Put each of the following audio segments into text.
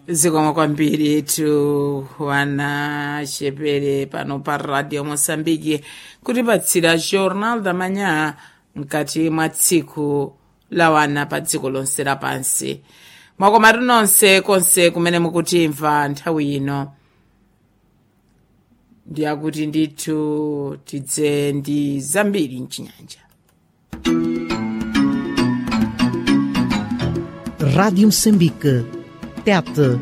zikomo kwambiri tu wana chepere pano pa radio mosambiki kutipatsira jornal da manhã mkati mwa tsiku la wana pa dziko lonse lapansi mwakomatu nonse konse kumene mukutimva nthawi ino ndiyakuti ndithu tidze ndi zambiri mchinyanja Rádio Moçambique. Tete.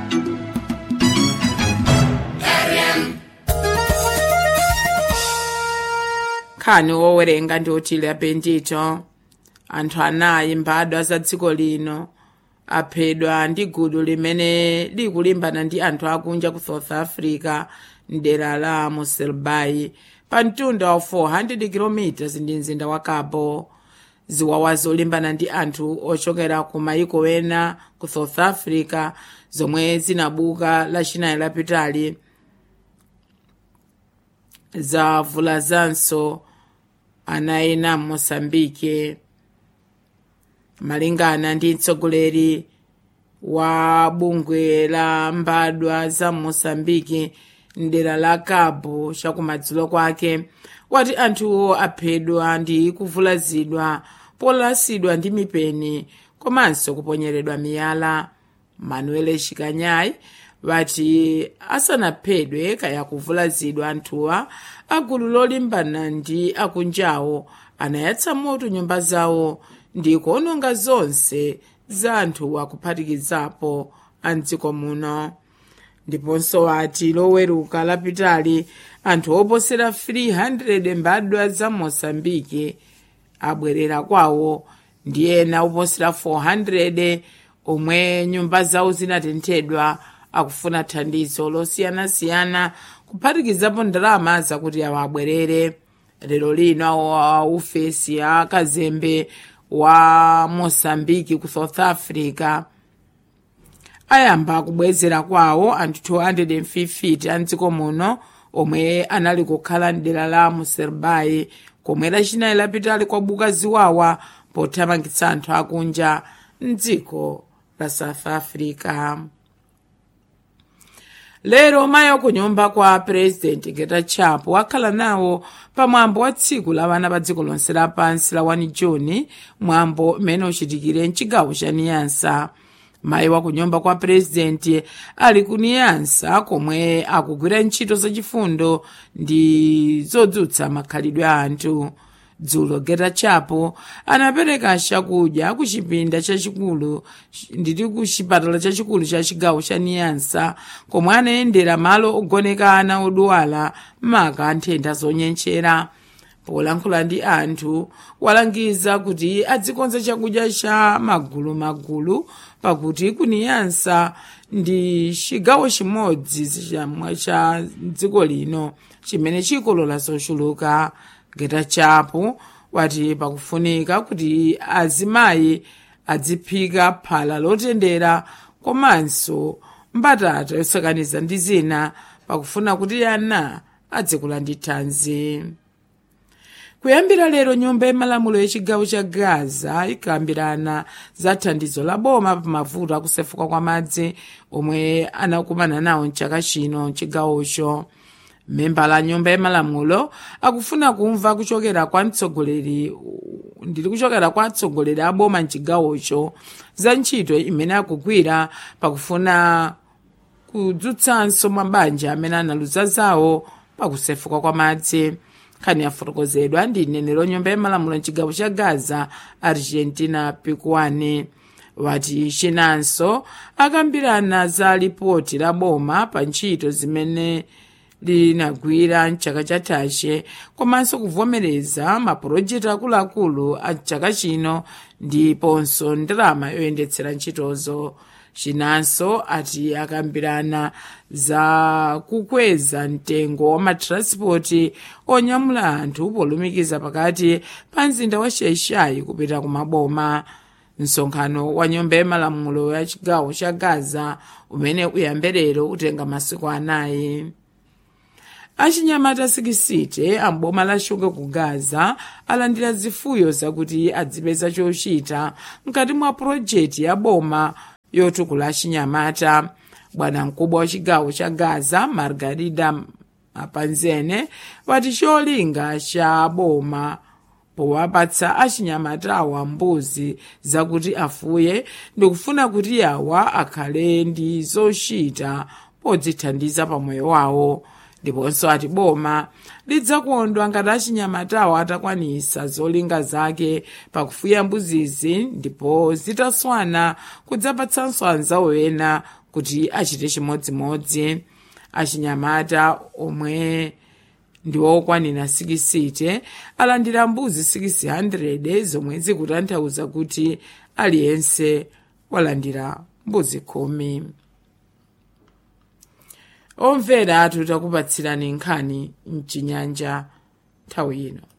nkhani wowerenga ndi otile apendito anthu anayi mbadwa za dziko lino aphedwa ndi gulu limene likulimbana ndi anthu akunja ku south africa mdera la moselbayi pa mtunda wa 400 km ndi mzinda wa cabo ziwawa zolimbana ndi anthu ochokera ku mayiko ena ku south africa zomwe zinabuka lachinayi lapitali zavulazanso ana ena m'mosambike malingana ndi mtsogoleri wa bungwe la mbadwa za mosambiki mdera la cabo chakumadzulo kwake wati anthuwo aphedwa ndi kuvulazidwa polasidwa ndi mipeni komanso kuponyeredwa miyala manuel shikanyayi wati asanaphedwe kaya kuvulazidwa anthuwa agulu lolimbana ndi akunjawo anayatsa moto nyumba zawo ndi kuononga zonse za anthu akuphatikizapo a mdziko muno ndiponso wati loweruka lapitali anthu oposera 300 mbadwa za mosambiki abwerera kwawo ndi ena oposera 400 omwe nyumba zawo zinatenthedwa akufuna thandizo losiyanasiyana kuphatikizapo ndalama zakuti awo abwerere lero lino a ufesi a kazembe wa mosambiki ku south africa ayamba kubwezera kwawo anthu 250 a mdziko muno omwe anali kukhala mdera la muserbayi komwe lachinayi lapitali kwabuka ziwawa pothamangitsa anthu akunja mdziko la south africa lero mayi ku nyumba kwa purezidenti getachapo wakhala nawo pamwambo wa tsiku la vana pa dziko lonse lapansi la 1 juni mwambo umene uchitikire mchigawo cha niyansa mayi wa kunyumba kwa purezidenti ali ku niyansa komwe akugwira ntchito zachifundo ndi zodzutsa makhalidwe a anthu dzulo getachapo anapereka chakudya ku chipinda chachikulu nditi ku chipatala chachikulu cha chigawo cha niyansa komwe anayendera malo ogoneka ana odwala maka nthenda zonyenchera polankhula ndi anthu walangiza kuti adzikonza chakudya cha magulumagulu pakuti kuniyansa ndi chigawo chimodzi chamwe cha dziko lino chimene chikolola zochuluka getachapo wati pakufunika kuti azimayi adziphika phala lotendera komanso mbatata yosakaniza ndi zina pakufuna kuti ana adzikula ndi thanzi kuyambira lero nyumba yamalamulo yachigawo cha gaza ikambirana za thandizo la boma pa mavuto akusefuka kwa madzi omwe anakumana nawo mchaka chino mchigawocho memba la nyumba yamalamulo akufuna kumva kuchokera kwa mtsogoleri ndili kuchokera kwa atsogoleri a boma mchigawocho za ntchito imene akugwira pakufuna kudzutsanso mabanja amene analuza zawo pakusefuka kwa madzi nkhani yafotokozedwa ndi mneneri wa nyumba yamalamulo mchigawo cha gaza argentina pikuani wati chinanso akambirana za lipoti la boma pa ntchito zimene linagwira mchaka chathache komanso kuvomereza mapulojekiti akuluakulu a chaka chino ndiponso ndalama yoyendetsera ntchitozo chinanso ati akambirana za kukweza mtengo wa matranspoti onyamula anthu polumikiza pakati pa mzinda wa shaishai kupita ku maboma msonkhano wa nyumba yamalamulo ya chigawo cha gaza umene uyambe lero utenga masiku anayi achinyamata sikisite amboma la shuga ku gaza alandira zifuyo zakuti adzipeza chochita mkati mwa pulojekiti ya boma yotukula chinyamata bwana mkubwa wa chigawo cha gaza margarida mapanzene wati cholinga cha boma powapatsa achinyamatawa mbuzi zakuti afuye ndikufuna kuti yawa akhale ndi zochita podzithandiza pamoyo wawo ndiponso ati boma lidzakondwa ngati achinyamatawa atakwanisa zolinga zake pakufuya mbuzizi ndipo zitaswana kudzapatsanso anzawo ena kuti achite chimodzimodzi achinyamata omwe ndiwokwanira 60 alandira mbuzi 600 zomwe zikutanthauza kuti aliyense walandira mbuzi khumi omvera tikupatsirani nkhani mchinyanja nthawi ino